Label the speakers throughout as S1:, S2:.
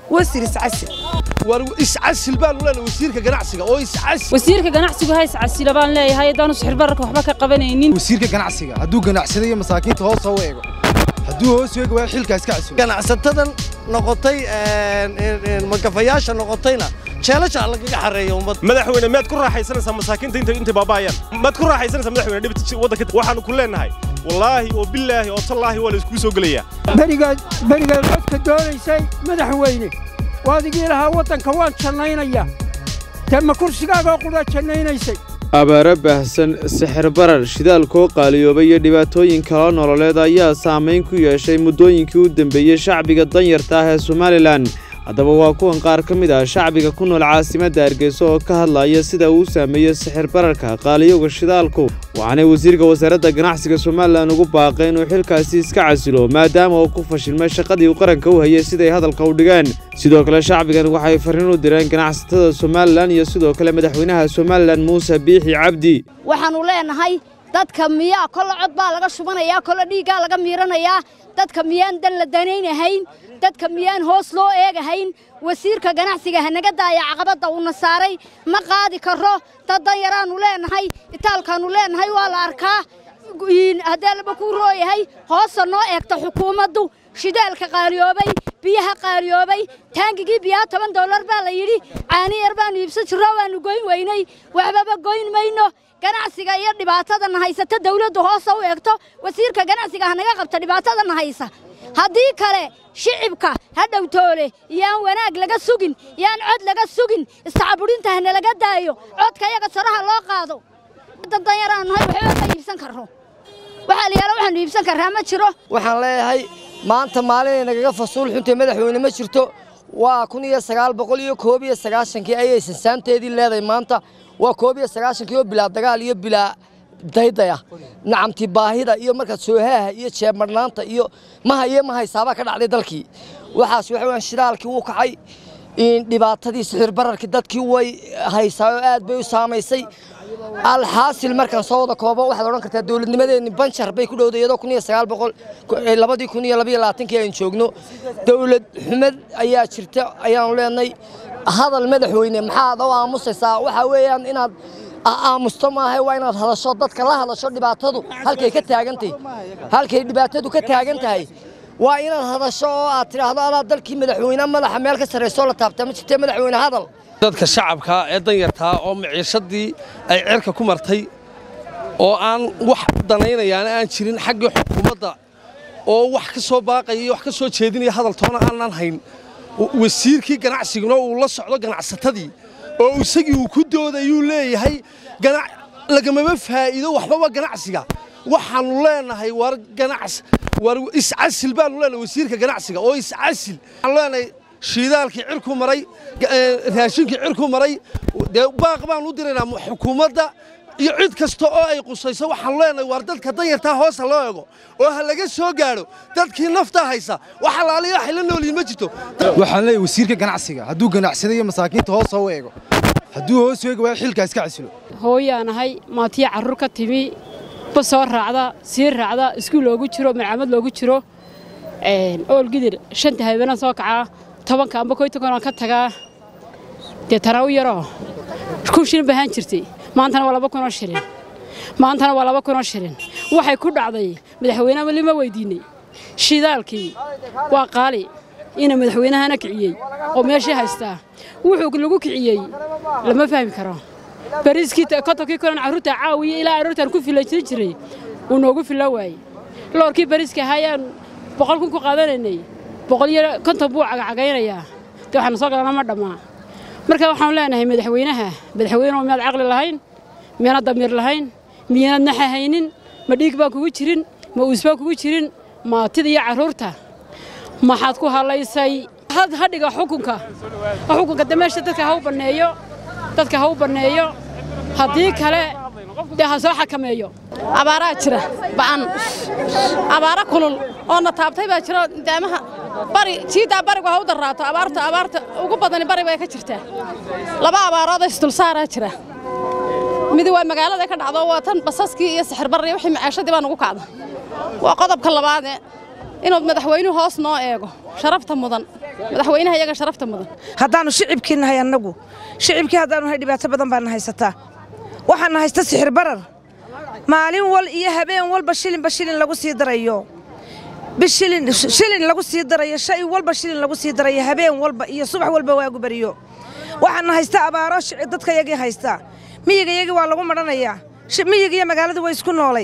S1: wasir iscasil
S2: war iscasil baanu leenahay wasiirka ganacsiga oo iscasil
S3: wasiirka ganacsigu ha iscasila baan leeyahay haddaanu sixirbararka waxba ka qabanaynin
S4: wasiirka ganacsiga hadduu ganacsada iyo masaakiinta hoos u eego hadduu hoos u eego waa xilkaas ka casilo
S5: ganacsatadan noqotay magafayaasha noqotayna jeelasha lagaga xareeyo ummad
S2: madaxweyne miyaad ku raaxaysanaysaa masaakiinta inta intay baabaayaan maad ku raaxaysanaysaa madaxweyne dhibta waddanka waxaanu ku leenahay wallaahi oo billaahi oo tallaahi waa la iskuu soo gelayaa
S6: berigaad berigaad codka doonaysay madaxweyne waadigii lahaa waddanka waan jannaynaya dee ma kursigaagoo qudha jannaynaysay
S7: abaaro baahsan sixir barar shidaalkoo qaaliyoobay iyo dhibaatooyin kaloo nololeed ayaa saamayn ku yeeshay muddooyinkii u dambeeyey shacbiga danyarta ah ee somalilan haddaba waa kuwan qaar ka mid ah shacbiga ku nool caasimadda hargeysa oo ka hadlaya sida uu saameeyey sixir bararka qaaliyowga shidaalku waxaanay wasiirka wasaaradda ganacsiga somalilan ugu baaqay inuu xilkaasi iska casilo maadaama uu ku fashilmay shaqadii uu qaranka u hayay siday hadalka u dhigeen sidoo kale shacbigan waxay farriin u direen ganacsatada somalilan iyo sidoo kale madaxweynaha somalilan muuse biixi cabdi
S8: waxaannu leenahay dadka miyaa kolle cod baa laga shubanayaa kolle dhiiggaa laga miiranayaa dadka miyaan dan la danaynahayn dadka miyaan hoos loo eegahayn wasiirka ganacsiga hanaga daaya caqabadda uuna saaray ma qaadi karo dad danyaraannu leenahay itaalkaannu leenahay waa la arkaa haddee laba kuu rooyahay hoosta noo eegta xukuumaddu shidaalka qaaliyoobay biyaha qaaliyoobay taangigii biyaha toban dollar baa la yidhi caani yar baannu iibsan jirro waannu goyn weynay waxbaba goyn mayno ganacsiga iyo dhibaatadana haysata dawladdu hoosta u eegto wasiirka ganacsiga hanaga qabta dhibaatadana haysa haddii kale shicibka ha dhowtoole yaan wanaag laga sugin yaan cod laga sugin iscaburinta hana laga daayo codka yaga saraha loo qaado danyaraannahay waxba ma iibsan karro waxaa la yaala waxaanu iibsan karraa ma jiro
S5: waxaan leeyahay maanta maalinay nagaga fasuul xuntay madaxweyne ma jirto waa kun iyo sagaal boqol iyo koob iyo sagaashankii ayay sansaanteedii leedahay maanta waa koob iyo sagaashankii oo bilaa dagaal iyo bilaa daydaya nacamti baahida iyo markaad soohaaha iyo jeebmadhnaanta iyo maha iyo ma haysaabaa ka dhacday dalkii waxaas waxa weyaan shidaalkii wuu kacay dhibaatadii sixir bararkii dadkii way haysaa oo aad bay u saamaysay alxaasil markaan soo wada koobo waxaad odhan kartaa dowladnimadeenni banjar bay ku dhowday iyadoo kun iyo sagaal boqol labadii kun iyo labaiyo labaatankii aan joogno dowlad xumad ayaa jirta ayaanu leenahay hadal madaxweyne maxaad u aamusaysaa waxaa weeyaan inaad aamusto maaha waa inaad hadasho dadka la hadasho dhibaatadu halkay ka taagantahay halkay dhibaatadu ka taagan tahay waa inaad hadasho oo aad tidhaahdo adaa dalkii madaxweyne madaxa meel ka sarraysoo la taabtaa ma jirtee madaxweyne hadal
S2: dadka shacabka ee danyartaa oo maciishadii ay cirka ku martay oo aan wax danaynayaana aan jirin xaggii xukuumadda oo wax ka soo baaqaya iyo wax ka soo jeedinaya hadal toona aanan hayn wasiirkii ganacsiguna uu la socdo ganacsatadii oo isagii uu ku doodayuu leeyahay lagamaba faa'iido waxbaba ganacsiga waxaannu leenahay war ganacs war iscasil baanu leenahay wasiirka ganacsiga oo iscasil waxaanu leenahay shiidaalkii cirku maray raashinkii cirku maray dee baaq baanu u diraynaa xukuumadda iyo cid kasta oo ay qusayso waxaanu leenahay waar dadka danyartaa hoosa loo ego oo ha laga soo gaadho dadkii naftaa haysa wax alaaliya waxay la noolyihin ma jirto
S4: waxaan leeyahay wasiirka ganacsiga hadduu ganacsada iyo masaakiinta hoos u eego hadduu hoos u eego waa xilkaas ka casilo
S3: hooyaanahay maatiya carruur ka timi ba soo raacda sii raacda iskuul loogu jiro marcamad loogu jiro oolgidir shanta habeenaan soo kacaa tobanka amba koy tobanaan ka tagaa dee taraawi yaroo kun shilin bahaan jirtay maantana waa laba kunoo shilin maantana waa laba kunoo shilin waxay ku dhacday madaxweynaha weli ma weydiinay shidaalkii waa qaali ina madaxweynahana kiciyey oo meeshii haystaa wuxuu lagu kiciyey lama fahmi karo bariiskii kontonkii kulan carruurta caawiya ilaa aroortaan ku filanjiri jiray uu noogu filla waayey loorkii bariiska ahaayaan boqol kun ku qaadanaynay boqol iyo konton buu cagacagaynayaa dee waxaanu soo galana ma dhammaa marka waxaanu leenahay madaxweynaha madaxweyneoo miyaad caqli lahayn miyaanad damiir lahayn miyaanad naxa haynin ma dhiig baan kugu jirin ma uus baan kugu jirin maatida iyo carruurta maxaad ku halaysay hadhiga xukunka xukunka de meesha dadka ha u banneeyo dadka ha u banneeyo haddii kale dee ha soo xakameeyo
S9: abaaraa jira ba'an abaara kulul oo na taabtay baa jiro daamaha bari jiiddaa barigu ha u darraato abaarta abaarta ugu badani bari bay ka jirtaa laba abaarood isdulsaaraa jira midi waa magaalada ka dhacdo waa tan basaskii iyo sixirbarri wixii macaashadii baa nugu kacda waa qodobka labaadee inuu madaxweynuhu hoos noo eego sharafta mudan madaxweynaha iyaga sharafta mudan
S1: haddaannu shicibkii nahay annagu shicibkii haddaannu nahay dhibaato badan baana haysataa waxaana haysta sixir barar maalin wal iyo habeen walba shilinba shilin lagu sii darayo bishilin shilin lagu sii darayo shay walba shilin lagu sii darayo habeen walba iyo subax walba waagu bariyo waxaana haysta abaaro dadka yagii haysta miyiga yagii waa lagu madhanayaa miyiga iyo magaaladu way isku noolay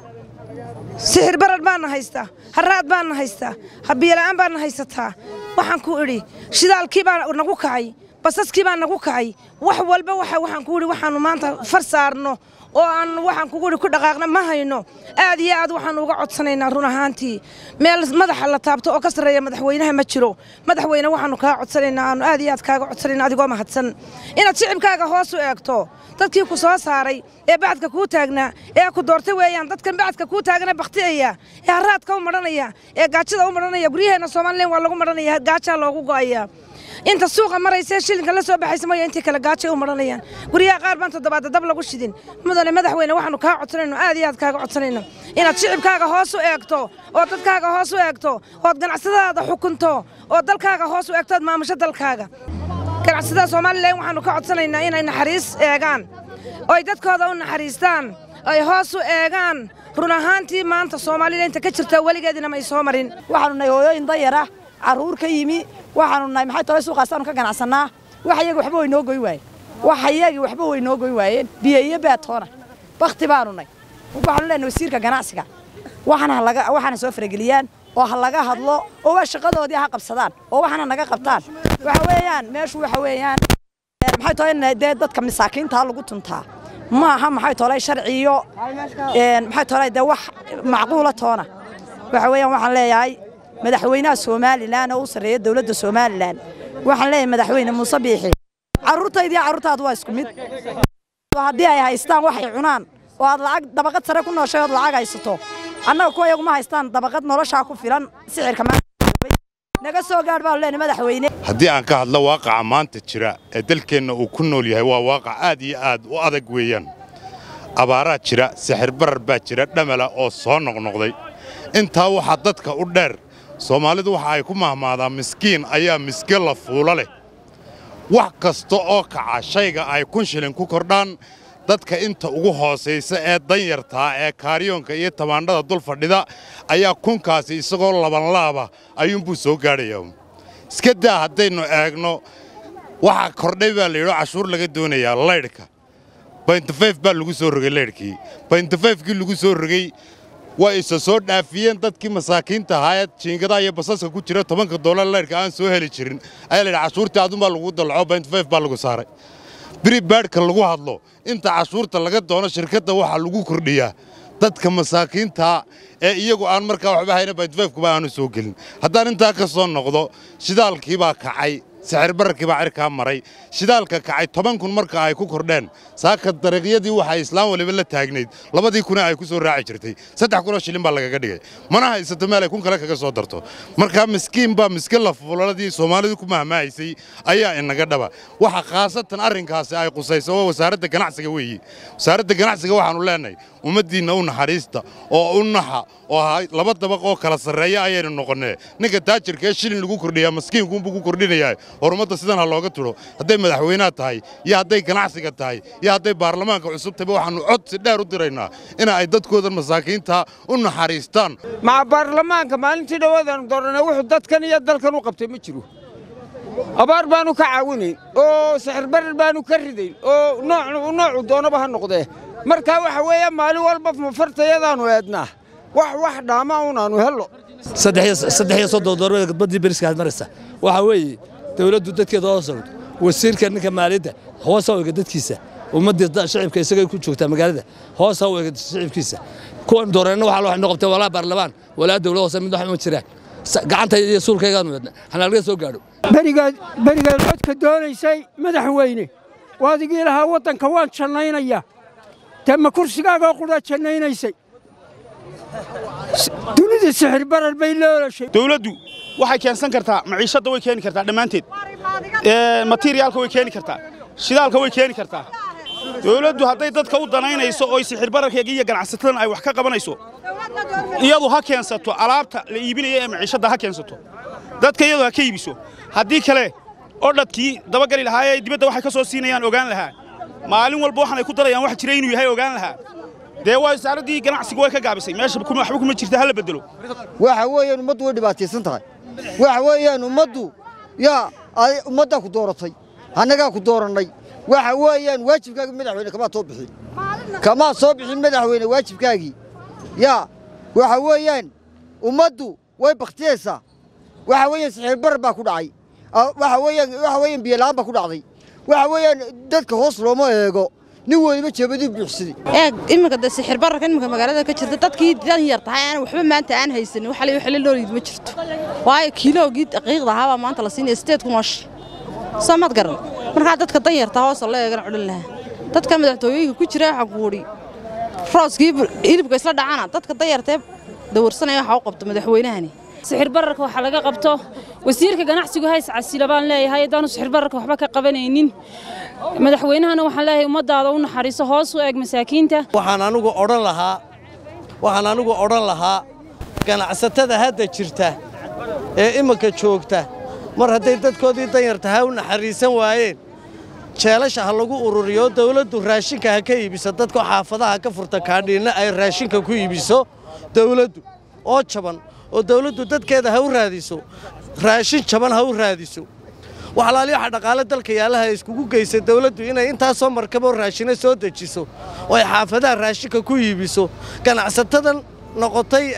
S1: sixir barar baana haystaa haraad baana haystaa habiyola'aan baana haysataa waxaan ku idhi shidaalkii baa nagu kacay basaskii baa nagu kacay wax walba waxaan ku idhi waxaannu maanta far saarno oo aan waxaan kugu idhi ku dhaqaaqna ma hayno aad iyo aad waxaannu uga codsanaynaa run ahaantii meel madaxa la taabto oo ka sarreeya madaxweynaha ma jiro madaxweyne waxaannu kaa codsanaynaa aanu aad iyo aad kaaga codsanayna adigoo mahadsan inaad shicibkaaga hoos u eegto dadkii ku soo saaray ee bacadka kuu taagnaa ee ku doortay weeyaan dadkan bacadka kuu taagana bakhti'aya ee haraadka u madhanaya ee gaajada u madhanaya guryaheenna somalilan waa lagu madhanaya gaajaa loogu go'aya inta suuqa maraysa shilinka la soo baxaysa maya intii kale gaajay u madhanayaan guryaha qaar baan toddobaadda dab lagu shidin mudane madaxweyne waxaannu kaa codsanayno aad iyo aad kaaga codsanayno inaad shicibkaaga hoos u eegto oo dadkaaga hoos u eegto ood ganacsadaada xukunto oo dalkaaga hoos u eegto ood maamusho dalkaaga ganacsatada somalilan waxaannu ka codsanaynaa inay naxariis eegaan oy dadkooda u naxariistaan ay hoos u eegaan run ahaantii maanta soomaalida inta ka jirta weligeedina may soo marin
S10: waxaanu nahay hooyooyin dayara carruur ka yimi waxaanu nahay maxay tolay suuqaasaanu ka ganacsannaa wax iyaga waxba way noo goy waayeen wax iyagii waxba way noo goy waayeen biyo iyo baatoona bakhti baanu nay waxaanu leenahay wasiirka ganacsiga waxana laga waxana soo farageliyaan oo ha laga hadlo oo waa shaqadoodii ha qabsadaan oo waxana naga qabtaan waxa weeyaan meeshu waxa weeyaan maxay tolay dee dadka masaakiinta lagu tuntaa ma aha maxay tolay sharciyo maxay tolay dee wax macquula toona waxa weeyaan waxaan leeyahay madaxweynaha somalilan oo u sarreeya dowladda somalilan waxaan leeyahay madaxweyne muuse biixi carruurtaydii carruurtaadu waa isku mid haddii ay haystaan waxay cunaan oo aad lacag dabaqad sare ku nooshay ood lacag haysato annaga kuwa iyaguma haystaan dabaqad noloshaa ku filan sixirka naga soo gaadh baanu leenahay madaxweyne
S11: haddii aan ka hadlo waaqaca maanta jira ee dalkeenna uu ku nool yahay waa waaqac aad iyo aad u adag weeyaan abaaraa jira sixir barar baa jira dhamala oo soo noqnoqday intaa waxaa dadka u dheer soomaalidu waxa ay ku mahmaadaan miskiin ayaa miske la fuulo leh wax kasta oo kaca shayga ay kun shilin ku kordhaan dadka inta ugu hoosaysa ee danyartaa ee kaaryoonka iyo tamaandhada dul fadhida ayaa kunkaasi isagoo labanlaaba ayuunbuu soo gaadhayaa iska daa haddaynu eegno waxaa kordhay baa layidho cashuur laga doonayaa laydhka baintafayf baa lagu soo rogay laydhkii baintafayfkii lagu soo rogay waa isa soo dhaafiyeen dadkii masaakiinta ahaa ee jiingadaha iyo basaska ku jira tobanka doolar laydhka aan soo heli jirin ayaa layidhi cashuurtii adunbaa lagu dalco baintafayf baa lagu saaray biri baadhka lagu hadlo inta cashuurta laga doono shirkadda waxaa lagu kordhiyaa dadka masaakiintaa ee iyagu aan markaa waxba hayna baintafayfkuba aanu soo gelin haddaan intaa ka soo noqdo shidaalkiibaa kacay sixir bararkii baa cirkaa maray shidaalka kacay toban kun marka ay ku kordheen saaka dariiqyadii waxay islaan waliba la taagnayd labadii kuna ay ku soo raaci jirtay saddex kunoo shilin baa lagaga dhigay mana haysato meel ay kun kale kaga soo darto markaa miskiin baa miske lafuuladii soomaalidu ku mahmaahaysay ayaa inaga dhaba waxa khaasatan arrinkaasi ay qusayso waa wasaaradda ganacsiga weeyi wasaaradda ganacsiga waxaannu leenahay ummaddiinna u naxariista oo u naxa oo laba dabaq oo kala sarreeya ayaynu noqonnee ninka taajirka ee shilin lagu kordhiyaa maskiinkuunbuu ku kordhinayaa horumadda sidan ha looga tudho hadday madaxweynaha tahay iyo hadday ganacsiga tahay iyo hadday baarlamaanka cusub tahay waxaannu codsi dheer u diraynaa in ay dadkoodan masaakiinta u naxariistaan
S6: maca baarlamaanka maalintii dhowaadaanu doorannay wuxuu dadkan iyo dalkan u qabtay ma jiro abaar baanu ka caawinayn oo sixir barar baanu ka ridayn oo noocu doonaba ha noqdee markaa waxa weeya maalin walba mafartayadaannu eednaa wax wax dhaama unaannu hello
S2: saddex iyo soddon doormada badii beriska aad maraysa waxaa weeye dawladdu dadkeeda hoos ogto wasiirka ninka maaliyadda hoos ha ega dadkiisa ummaddii shacibka isagay ku joogtaa magaalada hoos ha u ega shacibkiisa kuwan dooreenna waxaa loo xino qabtay walaa baarlamaan walaa dawlad hoose mid wax ma jiraan gacanta iyo suulkaygaanu eedna hanaalga soo gaadho
S6: berigaad berigaad codka doonaysay madaxweyne waadigii lahaa waddanka waan jannaynayaa dee ma kursigaagoo qudha jannaynaysay dunida sixir barar bay loolashay
S12: dawladdu waxay keensan kartaa maciishadda way keeni kartaa dhammaanteed materiyaalka way keeni kartaa shidaalka way keeni kartaa dowladdu hadday dadka u danaynayso oo sixir bararkeega iyo ganacsatadan ay wax ka qabanayso iyadu ha keensato alaabta la iibinaya ee maciishadda ha keensato dadka iyadu ha ka iibiso haddii kale odhadkii dabagali lahaayee dibadda waxay ka soo siinayaan ogaan lahaa maalin walba waxaan ay ku darayaan wax jira inuu yahay ogaan lahaa dee waa wasaaraddii ganacsigu way ka gaabisay meesha waxba kuma jirta hala bedelo
S5: waxa weeyaan ummaddu way dhibaataysan tahay waxa weeyaan ummaddu yaa ummaddaa ku dooratay annagaa ku doorannay waxa weeyaan waajibkaagii madaxweyne kamaa soo bixin kamaa soo bixin madaxweyne waajibkaagii yaa waxa weeyaan ummaddu way bakhtiyaysaa waxa weeyaan sixiir barar baa ku dhacay waxa weeyaan waxa weeyaan biyola'aan baa ku dhacday waxa weeyaan dadka hoos looma eego nin weliba jeebadii buuxsaday
S13: eeg iminka de sixir bararka iminka magaalada ka jirta dadkii dan yar tahay aan waxba maanta aan haysanin waxa la xilli loolid ma jirto waayo kiiloogii daqiiqda ahaabaa maanta la siinaya sideed kun oo shi soo mad garan markaa dadka dan yarta hoosa loo eegana cudhin lahaa dadka madaxtooyooyinka ku jira waxa kuudhi rooskii hilibka isla dhacana dadka dan yartee dawarsanaya waxa u qabto madaxweynahani
S14: sixir bararka waxaa laga qabto wasiirka ganacsigu hays casila baan leeyahay haddaanu sixir bararka waxba ka qabanaynin madaxweynahana waxaan leeyahay ummaddaada u naxariiso hoos u eeg masaakiinta
S2: waxaan anigu odhan lahaa waxaan anigu odhan lahaa ganacsatada hadda jirta ee imminka joogta mar hadday dadkoodii danyarta ha u naxariisan waayeen jeelasha ha lagu ururiyo dawladdu raashinka ha ka iibiso dadka xaafadaha ka furta kaadhiinna ay raashinka ku iibiso dawladdu oo jaban oo dawladdu dadkeeda ha u raadiso raashin jaban ha u raadiso waxalaali waxa dhaqaale dalka yaalaha iskugu geysa dawladdu inay intaasoo markaboo raashina soo dejiso oo ay xaafadaha raashinka ku iibiso ganacsatadan noqotay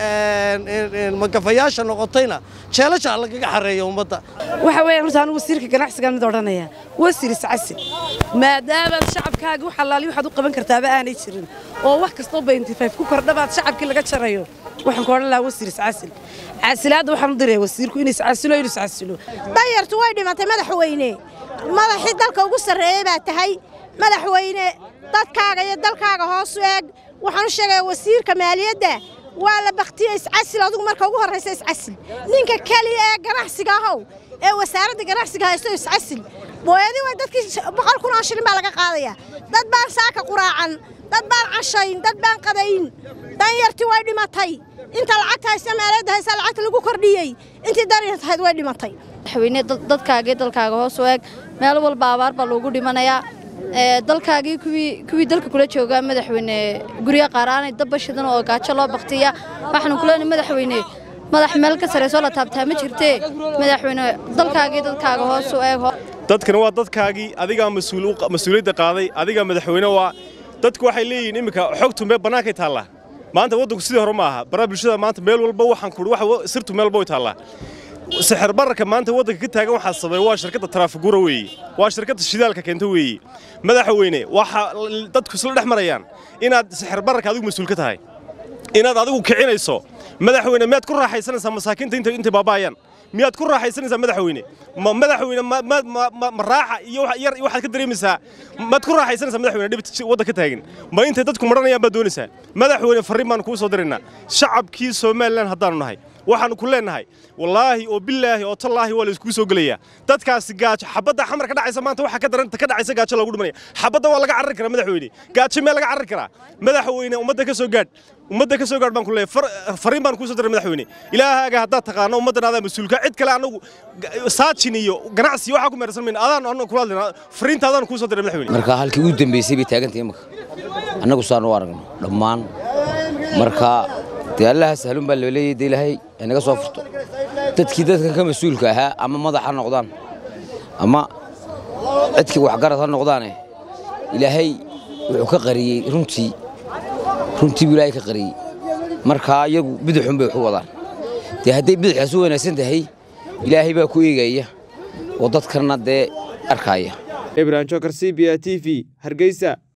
S2: magafayaasha noqotayna jeelasha ha lagaga xareeyo ummadda
S1: waxa weeye horta anigu wasiirka ganacsigan mid odhanaya wasiir iscasil maadaamaad shacabkaaga wax allaali waxaad u qaban kartaaba aanay jirin oo wax kastoo bayntifayf ku kordhabaad shacabkii laga jarayo waxaan ku odhan lahaa wasiir iscasil casilaadda waxaan u diraya wasiirku inuu iscasilo inuu iscasilo
S15: danyartu way dhimatay madaxweyne madaxii dalka ugu sarreeyey baa tahay madaxweyne dadkaaga iyo dalkaaga hoos u eeg waxaan u sheegayaa wasiirka maaliyadda waa la baktiyey iscasil adigu marka ugu horraysa iscasil ninka keliya ee ganacsiga ahow ee wasaaradda ganacsiga haysto iscasil booyadii way dadkii boqol kun oo shilin baa laga qaadayaa dad baan saaka quraacan dad baan cashayn dad baan qadayn danyartii way dhimatay inta lacagta haysta maaliyadda haysta lacagta lagu kordhiyey intii danyarta ahayd way dhimatay
S16: madaxweyne dadkaaga iyo dalkaaga hoos u eeg meel walba abaar baa loogu dhimanayaa dalkaagii kuwii dalka kula joogaa madaxweyne gurya qaaraanay dabba shidan oo gaajo loo baktiya waxaanu kuleenay madaxweyne madax meel ka sarreysoo la taabtaa ma jirtee madaxweyne dalkaagii dadkaaga hoos u eeg
S17: dadkani waa dadkaagii adigaa mas-uuliyadda qaaday adigaa madaxweyne waa dadku waxay leeyihiin iminka xogtu meel bannaankay taallaa maanta waddanku sidii hore ma aha baraa bulshada maanta meel walba waxaan kuhi wax sirtu meel walba way taallaa sixir bararka maanta waddanka ka taagan waxaa sababay waa shirkadda taraafigura weeye waa shirkadda shidaalka keenta weeye madaxweyne waxa dadku isla dhex marayaan inaad sixir bararka adigu mas-uul ka tahay inaad adigu kicinayso madaxweyne miyaad ku raaxaysanaysaa masaakiinta intay baaba'ayaan miyaad ku raaxaysanaysaa madaxweyne ma madaxweyne ma raaxa iyo yar waxaad ka dareemaysaa maad ku raaxaysanaysaa madaxweyne dhibta waddan ka taagan ma intay dadku maranayaan baad doonaysaa madaxweyne farriin baanu kuu soo diraynaa shacabkii somalilan haddaanu nahay waxaanu ku leenahay wallaahi oo bilaahi oo tallaahi waa la iskugu soo gelayaa dadkaasi gaajo xabadda xamar ka dhacaysa maanta waxa ka daranta ka dhacaysa gaajo loogu dhimanaya xabadda waa laga carari karaa madaxweyne gaajo mee laga carari karaa madaxweyne ummadda ka soo gaadh ummadda ka soo gaadh baan ku leeyahay fariin baan kuu soo diray madaxweyne ilaahaaga haddaad taqaano ummaddan adaa mas-uulka cid kale anagu saajin iyo ganacsi waxaa ku meersan mayna adaan anagu kula hadlayna fariinta adaan kuu soo diray madaxweyne
S18: marka halkii ugu dambeysay bay taagantahay imaka annagu saan u aragno dhammaan marka dee allaha sahlun baa loo leeyahay dee ilaahay inaga soo furto dadkii dadkan ka mas-uulka ahaa ama madax ha noqdaan ama cidkii waxgarad ha noqdaane ilaahay wuxuu ka qariyey runtii runtii buu ilaahay ka qariyey markaa iyagu bidixun bay waxu wadaan dee hadday bidixaas u wanaagsan tahay ilaahay baa ku eegaya oo dadkanna dee arkaaya
S7: ibrahim jokar c b a t v hargeysa